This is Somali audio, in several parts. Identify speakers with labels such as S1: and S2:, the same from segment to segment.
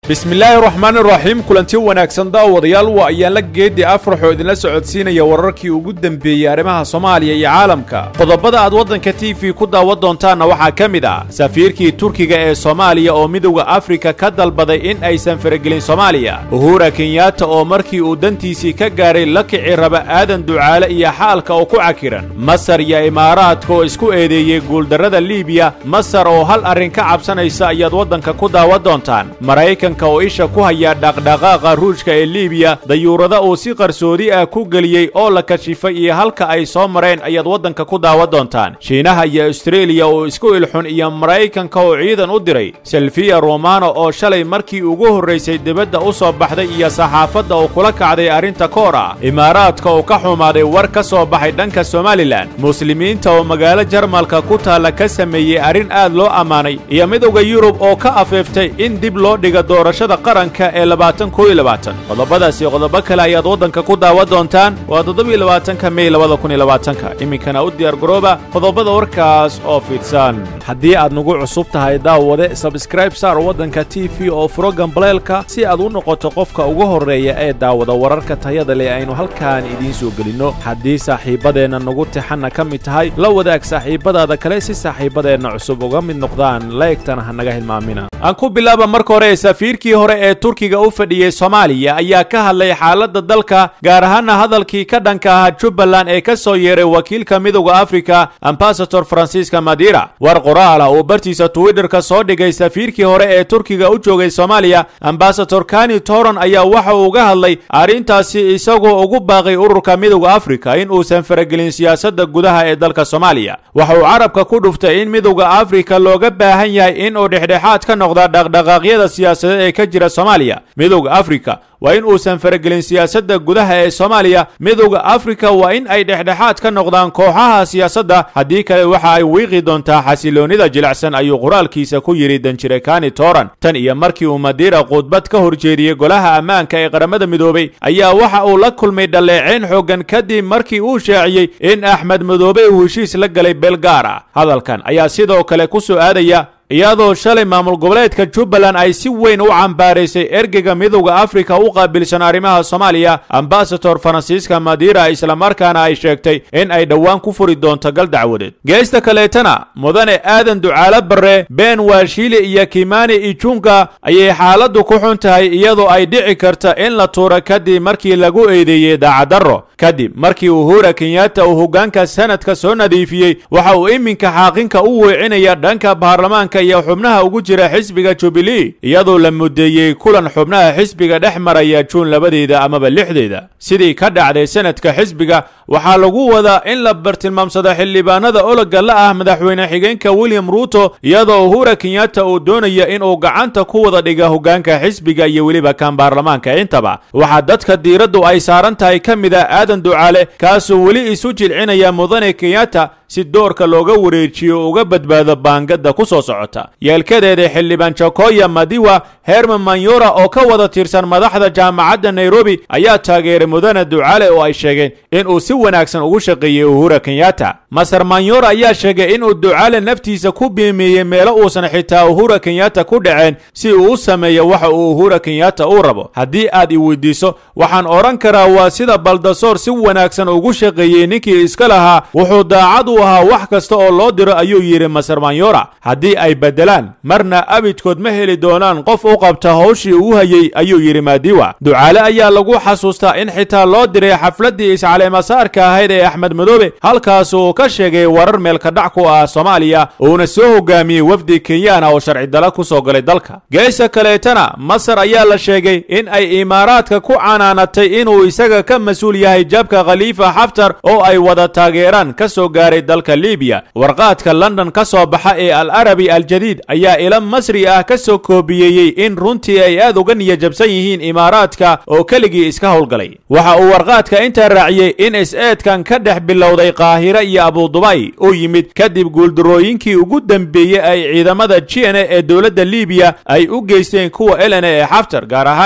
S1: bismillaahi raxmaan iraxiim kulanti wanaagsan daawadayaal waa ayaan la geeddi afraxoo idinla socodsiinaya wararkii ugu dembeeyey arrimaha soomaaliya iyo caalamka qodobada aad waddanka t v ku daawan doontaanna waxaa ka mid ah safiirkii turkiga ee soomaaliya oo midowda afrika ka dalbaday in aysan faragelin soomaaliya uhura kenyaata oo markii uu dantiisii ka gaaray la kici raba aadan ducaale iyo xaalka oo ku cakiran masar iyo imaaraadka oo isku eedeeyey guuldarrada liibiya masar oo hal arrin ka cabsanaysa ayaad waddanka ku daawan doontaan oo isha ku haya dhaqdhaqaaqa ruushka ee liibiya dayuurada uu si qarsoodi ah ku geliyey oo la kashifay iyo halka ay soo mareen ayaad waddanka ku daawan doontaan shiinaha iyo astareeliya oo isku ilxun iyo maraykanka oo ciidan u diray selfiya romano oo shalay markii ugu horraysay dibadda u soo baxday iyo saxaafadda oo kula kacday arrinta koor ah imaaraadka oo ka xumaaday war ka soo baxay dhanka somalilan muslimiinta oo magaalo jarmalka ku taalla ka sameeyey arrin aad loo ammaanay iyo midowda yurub oo ka afeeftay in dib loo dhiga doorashada qaranka ee labaatan koo iyo labaatan qodobadaasi qodobo kale ayaad waddanka ku daawan doontaan waa toddobiyo labaatanka mey labada kun iyo labaatanka iminkana u diyaar garooba qodobada warkaas oo fidsan haddii aad nagu cusub tahay daawade sabskraib saar waddanka t v oo furo gambaleelka si aad u noqoto qofka ugu horreeya ee daawada wararka tayada leh aynu halkaan idiin soo gelinno haddii saaxiibbadeenna nagu tixanna ka mid tahay la wadaag saaxiibbadaada kale si saaxiibbadeenna cusub uga mid noqdaan laegtana ha naga hilmaamina aan ku bilaaba marka hore safiirkii hore ee turkiga u fadhiyey soomaaliya ayaa ka hadlay xaaladda dalka gaar ahaana hadalkii ka dhanka ahaa jubbaland ee ka soo yeeray wakiilka midowda afrika ambasador fransiska madira war qoraala uu bartiisa twitterka soo dhigay safiirkii hore ee turkiga u joogay soomaaliya ambasador kani toron ayaa waxa uu uga hadlay arrintaasi isagoo ugu baaqay ururka midowda afrika in uusan faragelin siyaasadda gudaha ee dalka soomaaliya waxa uu carabka ku dhuftay in midowda afrika looga baahan yahay in uu dhexdhexaad ka noqda dhaqdhaqaaqyada siyaasadeed ee ka jira soomaaliya midowda afrika waa in uusan faragelin siyaasadda gudaha ee soomaaliya midowda afrika waa in ay dhexdhexaad ka noqdaan kooxaha siyaasadda haddii kale waxa ay wiiqi doontaa xasiloonnida jilicsan ayuu qoraalkiisa ku yidhi danjire kani toran tan iyo markii uu madiira khudbad ka horjeediyey golaha ammaanka ee qaramada midoobey ayaa waxa uu la kulmay dhaleeceyn xooggan kadib markii uu shaaciyey in axmed madoobe uu heshiis la galay beelgaar ah hadalkan ayaa sidoo kale ku soo aadaya iyadoo shalay maamul goboleedka jubbaland ay si weyn u cambaaraysay ergeyga midowda afrika u qaabilsan arrimaha soomaaliya ambasador faransiiska madira islamarkaana ay sheegtay in ay dhowaan ku furi doonto gal dacwadeed geesta kaleetana mudane aadan ducaalo barre been waashili iyo kimani ijunga ayay xaaladdu ku xun tahay iyadoo ay dhici karta in la tuuro kadib markii lagu eedeeyey daacaddarro kadib markii uhura kenyaata uu hoggaanka sanadka soo nadiifiyey waxa uu iminka xaaqinka u weecinaya dhanka baarlamaanka iyo xubnaha ugu jira xisbiga jubilee iyadoo la mudeeyey kulan xubnaha xisbiga dhex maraya juun labadeeda amaba lixdeeda sidii ka dhacday sanadka xisbiga waxaa lagu wadaa in la bartilmaamsado xildhibaanada ologa la ah madaxweyne xigeenka william ruuto iyadoo uhura kenyaata uu doonaya inuu gacanta ku wada dhiga hoggaanka xisbiga iyo weliba kan baarlamaanka intaba waxaa dadka diiraddu ay saaran tahay ka mid ah aadan ducaale kaasoo weli isu jilcinaya mudane kenyaata si doorka looga wareejiyo uga badbaado baangada ku soo socota yeelkadeeda xildhibaan jokoya madiwa herman manyora oo ka wada tirsan madaxda jaamacadda nairobi ayaa taageeray mudane ducaale oo ay sheegeen inuu si wanaagsan ugu shaqeeyey uhura kenyaata masar manyora ayaa sheegay inuu ducaale naftiisa ku biimeeyey meelo uusan xitaa uhura kenyaata ku dhaceen si uu u sameeyo waxa uu uhura kenyaata uu rabo haddii aad i weydiiso waxaan odhan karaa waa sida baldasoor si wanaagsan ugu shaqeeyey ninkii iska lahaa wuxuu daacad u ahaa wax kasta oo loo diro ayuu yidhi masar manyora haddii ay beddelaan marna abidkood ma heli doonaan qof u qabta hawshii uu hayey ayuu yidhi maadiwa ducaale ayaa lagu xasuustaa in xitaa loo diray xafladdii iscaleemasaarka ahayd ee axmed madoobe halkaas uu ka sheegay warar meelkadhac ku ah soomaaliya uuna soo hogaamiyey wafdi kenyaana oo sharci dala ku soo galay dalka geesa kaleetana masar ayaa la sheegay in ay imaaraadka ku canaanatay inuu isaga ka mas-uul yahay jabka khaliifa xaftar oo ay wada taageeraan ka soo gaaray dalka libiya warqaadka london ka soo baxa ee al arabi aljadiid ayaa ila masri ah ka soo koobiyeeyey in runtii ay aad uga niyajabsan yihiin imaaraadka oo keligii iska howlgalay waxa uu warqaadka intaa raaciyey in is-eedkan ka dhex bilowday qaahire iyo abudubay uu yimid kadib guuldarooyinkii ugu dembeeyey ay ciidamada g n a ee dowladda libiya ay u geysteen kuwa elena ee xaftar gaar ahaana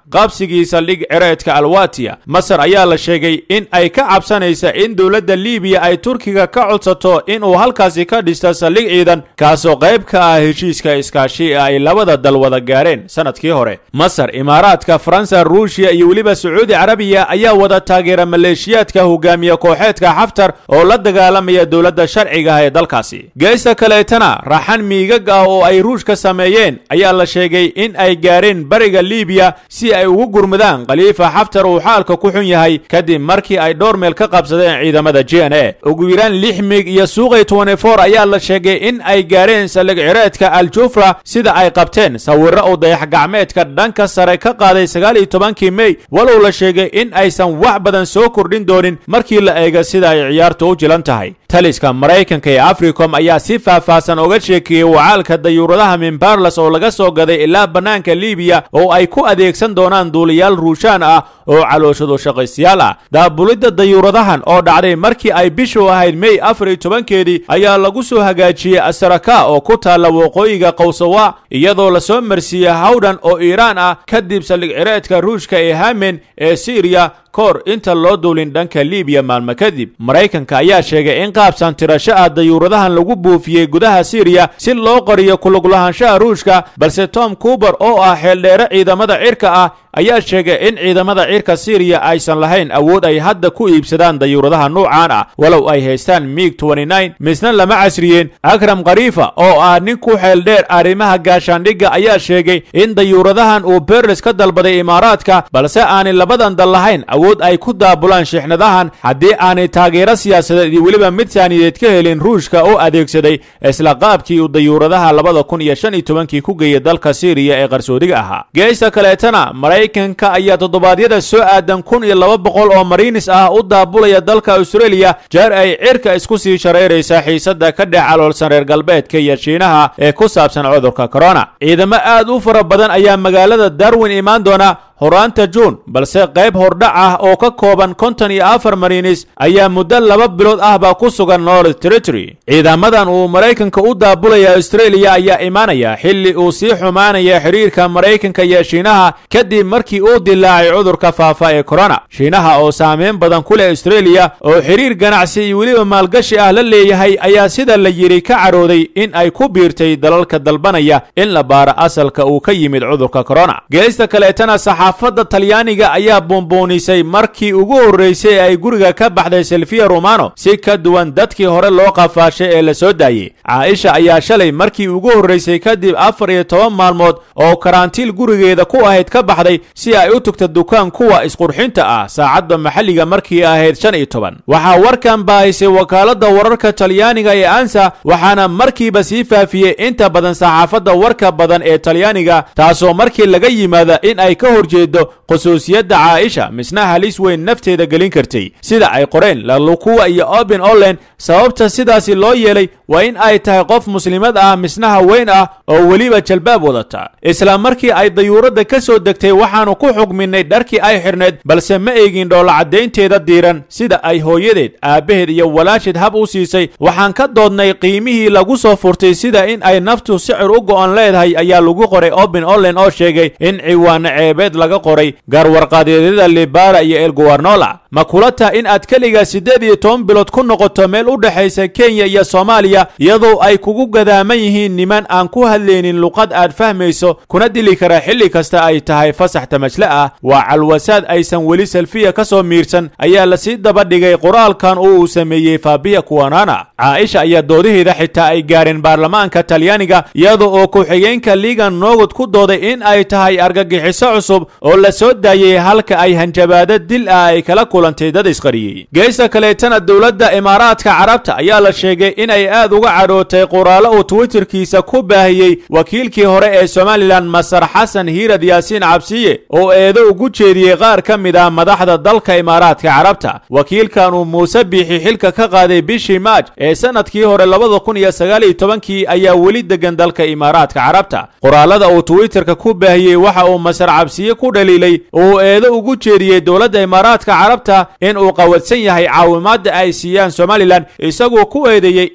S1: qabsigii saldhig cireedka alwatiya masar ayaa la sheegay in ay ka cabsanaysa in dowladda liibiya ay turkiga ka codsato inuu halkaasi ka dhisto saldhig ciidan kaasoo qayb ka ah heshiiska iskaashi ay labada dal wada gaareen sanadkii hore masar imaaraadka faransa ruushiya iyo weliba sacuudi carabiya ayaa wada taageera maleeshiyaadka hogaamiye kooxeedka xaftar oo la dagaalamaya dowladda sharciga ah ee dalkaasi geesta kaleetana raxan miigag ah oo ay ruushka sameeyeen ayaa la sheegay in ay gaareen bariga liibiya si ay ugu gurmudaan khaliifa xaftar uu xaalka ku xun yahay kadib markii ay dhowr meel ka qabsadeen ciidamada j n a ugu yaraan lix miig iyo suuqay twenty-four ayaa la sheegay in ay gaareen saldhig cireedka aljufra sida ay qabteen sawirro uu dayax gacmeedka dhanka sare ka qaaday sagaal iyo tobankii mey walow la sheegay in aysan wax badan soo kordhin doonin markii la eega sida ay ciyaartu u jilan tahay taliska maraykanka ee africom ayaa si faahfaahsan uga sheekeeyey wacaalka dayuuradaha mimbarlas oo laga soo gaday ilaa bannaanka liibiya oo ay ku adeegsan doonaan duuliyaal ruushaan ah oo calooshadu shaqaystayaal ah daabulidda dayuuradahan oo dhacday markii ay bishu ahayd mey afar iyo tobankeedii ayaa lagu soo hagaajiyey asaraka oo ku taalla waqooyiga qowsawa iyadoo lasoo marsiiyey hawdhan oo iiraan ah kadib saldhig cireedka ruushka ee hamen ee siriya koor inta loo duulin dhanka liibiya maalmo kadib maraykanka ayaa sheegay in qaabsan tirasho ah dayuuradahan lagu buufiyey gudaha siriya si loo qoriyo kuluglahaanshaha ruushka balse tom kuber oo ah xeeldheere ciidamada cirka ah ayaa sheegay in ciidamada cirka siriya aysan lahayn awood ay hadda ku iibsadaan dayuuradaha nuucan ah walow ay haystaan miig misna lama casriyeen akram khariifa oo ah nin ku xeeldheer arrimaha gaashaandhigga ayaa sheegay in dayuuradahan uu berles ka dalbaday imaaraadka balse aanay labadan dal lahayn awood ay ku daabulaan shixnadahan haddii aanay taageero siyaasadeed iyo weliba mid saaniyeed ka helin ruushka oo adeegsaday isla qaabkii uu dayuuradaha labada kun iyo shan iyo tobankii ku geeyay dalka siriya ee qarsoodiga ahaa geesta kaleetana maraykanka ayaa toddobaadyada soo aadan kun iyo laba boqol oo mariinis ah u daabulaya dalka australia jeer ay cirka isku sii shareeraysa xiisada ka dhex caloolsan reer galbeedka iyo shiinaha ee ku saabsan cudurka corona ciidamo aad u fara badan ayaa magaalada darwin imaan doona horaanta juun balse qayb hordhac ah oo ka kooban konton iyo afar mariinis ayaa muddo laba bilood ahba ku sugan north territory ciidamadan uu maraykanka u daabulaya australia ayaa imaanaya xilli uu sii xumaanaya xiriirka maraykanka iyo shiinaha kadib markii uu dilaacay cudurka faafa ee corona shiinaha oo saameyn badan ku leh australia oo xiriir ganacsi iyo weliba maalgashi ah la leeyahay ayaa sida la yidhi ka carooday in ay ku biirtay dalalka dalbanaya in la baaro asalka uu ka yimid cudurka corona geesta kaleetana saxaafadda talyaaniga ayaa buunbuunisay markii ugu horraysay ee ay guriga ka baxday selfiya romano si ka duwan dadkii hore loo qafaashay ee la soo daayey caaisha ayaa shalay markii ugu horraysay kadib afar iyo toban maalmood oo karantiil gurigeeda ku ahayd ka baxday si ay u tugta dukaan kuwa isqurxinta ah saacadda maxalliga markii ahayd shan iyo toban waxaa warkan baahisay wakaaladda wararka talyaaniga ee ansa waxaana markiiba sii faafiyey inta badan saxaafadda warka badan ee talyaaniga taasoo markii laga yimaada in ay ka horjeedo khusuusiyadda caaisha misna halis weyn nafteeda gelin kartay sida ay qoreen lalukuwa iyo oben olen sababta sidaasi loo yeelay waa in ay tahay qof muslimad ah misna haween ah oo weliba jalbaab wadata isla markii ay dayuuradda ka soo degtay waxaannu ku xugminnay dharkii ay xidhneed balse ma eegin dhoolacadaynteeda diiran sida ay hooyadeed aabbaheed iyo walaasheed hab u siisay waxaan ka doodnay qiimihii lagu soo furtay sida in ay naftu sicir u go'on leedahay ayaa lagu qoray oben olen oo sheegay in ciwaano ceebeed laga qoray gaarwarqaadeedyada libara iyo el guwarnola ma kula taha in aad keligaa siddeed iyo toban bilood ku noqoto meel u dhexaysa kenya iyo soomaaliya iyadoo ay kugu gadaaman yihiin niman aan ku hadlaynin luqad aad fahmayso kuna dili kara xilli kasta ay tahay fasax tamajle ah waa calwasaad aysan weli selfiya ka soo miirsan ayaa lasii daba dhigay qoraalkan oo uu sameeyey faabiya kuwanana caaisha ayaa doodaheeda xitaa ay gaareen baarlamaanka talyaaniga iyada oo ku-xigeenka liigan noogod ku dooday in ay tahay argagixiso cusub oo la soo daayey halka ay hanjabaado dil ah ay kala kulantay dad isqariyey geesta kaleetana dowladda imaaraadka carabta ayaa la sheegay inay aad uga cadhootay qoraallo uu twitterkiisa ku baahiyey wakiilkii hore ee somalilan masar xasan hiirad yaasiin cabsiye oo eedo ugu jeediyey qaar ka mid ah madaxda dalka imaaraadka carabta wakiilkan uu muuse biixi xilka ka qaaday bishii maaj ee sanadkii hore labada kun iyo sagaal iyo tobankii ayaa weli degan dalka imaaraadka carabta qoraalada uu twitterka ku baahiyey waxa uu masar cabsiye ku dhaliilay uu eedo ugu jeediyey dowladda imaaraadka carabta in uu qawadsan yahay caawimaadda ay siiyaan somalilan isagoo ku eedeeyey in aanu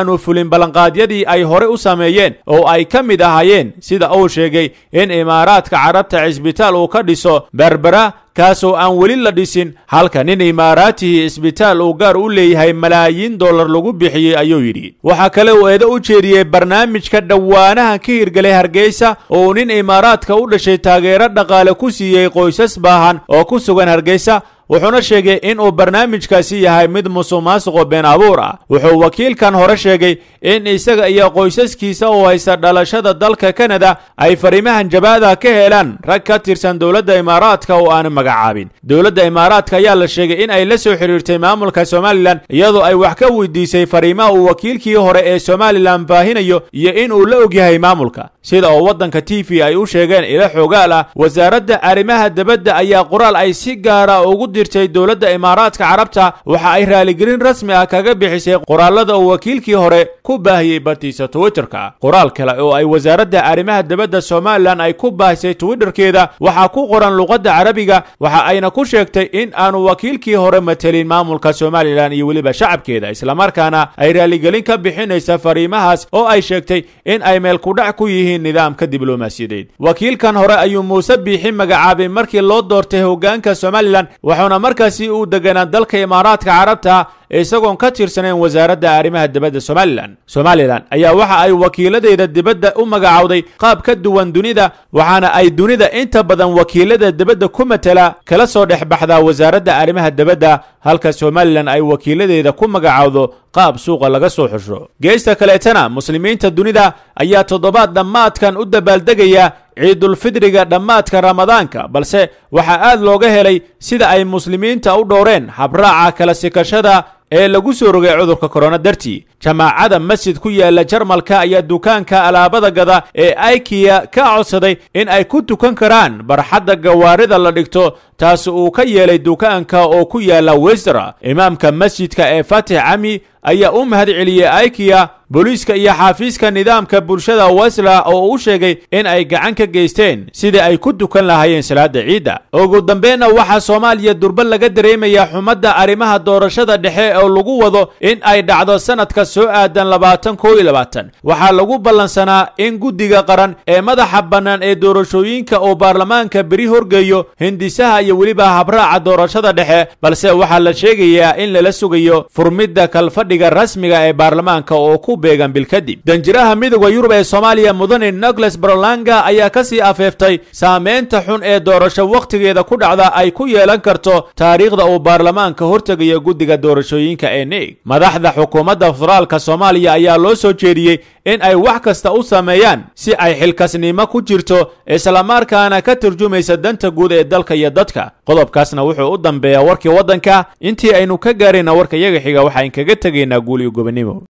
S1: aanu fulin ballanqaadyadii ay hore u sameeyeen oo ay ka mid ahaayeen sida uu sheegay in imaaraadka carabta cisbitaal uu ka dhiso berbera kaasoo aan weli la dhisin halka nin imaaraatihii isbitaal uu gaar u leeyahay malaayiin dollar lagu bixiyey ayuu yidhi waxaa kale uu eedo u jeediyey barnaamijka dhowaanahan ka hirgelay hargeysa oo uu nin imaaraadka u dhashay taageero dhaqaale ku siiyey qoysas baahan oo ku sugan hargeysa wuxuuna sheegay in uu barnaamijkaasi yahay mid musuq maasuqo been abuur ah wuxuu wakiilkan hore sheegay in isaga iyo qoysaskiisa oo haysta dhalashada dalka kanada ay fariimahan jabaada ka helaan rag ka tirsan dowladda imaaraadka oo aan magacaabin dowladda imaaraadka ayaa la sheegay in ay la soo xidhiirtay maamulka somalilan iyadoo ay wax ka weydiisay fariimaha uu wakiilkii hore ee somalilan baahinayo iyo in uu la ogyahay maamulka sida oo waddanka t v ay u sheegeen ilo xoogaal ah wasaaradda arrimaha debadda ayaa qoraal ay si gaara ugu dirtay dowladda imaaraadka carabta waxa ay raaligelin rasmi ah kaga bixisay qoraalada uu wakiilkii hore ku baahiyey bartiisa twitterka qoraal kale oo ay wasaaradda arrimaha debadda somalilan ay ku baahisay twitterkeeda waxaa ku qoran luqadda carabiga waxa ayna ku sheegtay in aanu wakiilkii hore matelin maamulka somalilan iyo weliba shacabkeeda islamarkaana ay raaligelin ka bixinaysa fariimahaas oo ay sheegtay in ay meel kudhac ku yihiin nidaamka diblomaasiyadeed wakiilkan hore ayuu muuse biixi magacaabay markii loo doortay hoggaanka somalilan waxauna markaasi uu deganaa dalka imaaraadka carabta isagoon ka tirsanayn wasaaradda arrimaha dibadda somalilan somalilan ayaa waxa ay wakiiladeeda dibadda u magacowday qaab ka duwan dunida waxaana ay dunida inta badan wakiilada dibadda ku matela kala soo dhex baxdaa wasaaradda arrimaha dibadda halka somalilan ay wakiiladeeda ku magacowdo qaab suuqa laga soo xusho geesta kaleetana muslimiinta dunida ayaa toddobaad dhammaadkan u dabaaldegaya ciidulfidriga dhammaadka ramadaanka balse waxaa aad looga helay sida ay muslimiinta u dhowreen habraaca kala sikashada ee lagu soo rogay cudurka korona dartii jamaacada masjid ku yaala jarmalka ayaa dukaanka alaabada gada ee aikiya ka codsaday in ay ku tukan karaan barxadda gawaarida la dhigto taasi uu ka yeelay dukaanka oo ku yaala westra imaamka masjidka ee fatix cami ayaa u mahad celiyey aikiya booliiska iyo xaafiiska nidaamka bulshada wesla oo u sheegay in ay gacan ka geysteen sidii ay ku tukan lahaayeen salaada ciidda ugu dambeenna waxaa soomaaliya durba laga dareemayaa xumadda arrimaha doorashada dhexe oo lagu wado in ay dhacdo sanadka soo aadan labaatan koo iyo labaatan waxaa lagu ballansanaa in guddiga qaran ee madaxa bannaan ee doorashooyinka oo baarlamaanka beri horgeeyo hindisaha iyo weliba habraaca doorashada dhexe balse waxaa la sheegayaa in lala sugayo furmidda kalfadhiga rasmiga ee baarlamaanka oo ku beegan bil kadib danjiraha midooda yurub ee soomaaliya mudane nogles barolanga ayaa ka sii afeeftay saameynta xun ee doorasho wakhtigeeda ku dhacda ay ku yeelan karto taariikhda uu baarlamaanka hortegayo guddiga doorashooyinka ee neeg madaxda xukuumadda federaalka soomaaliya ayaa loo soo jeediyey in ay wax kasta u sameeyaan si ay xilkasnimo ku jirto islamarkaana ka turjumaysa danta guud ee dalka iyo dadka qodobkaasna wuxuu u dambeeyaa warkii waddanka intii aynu ka gaarayna warka yaga xiga waxaan kaga tegaynaa guul iyo gobonnimo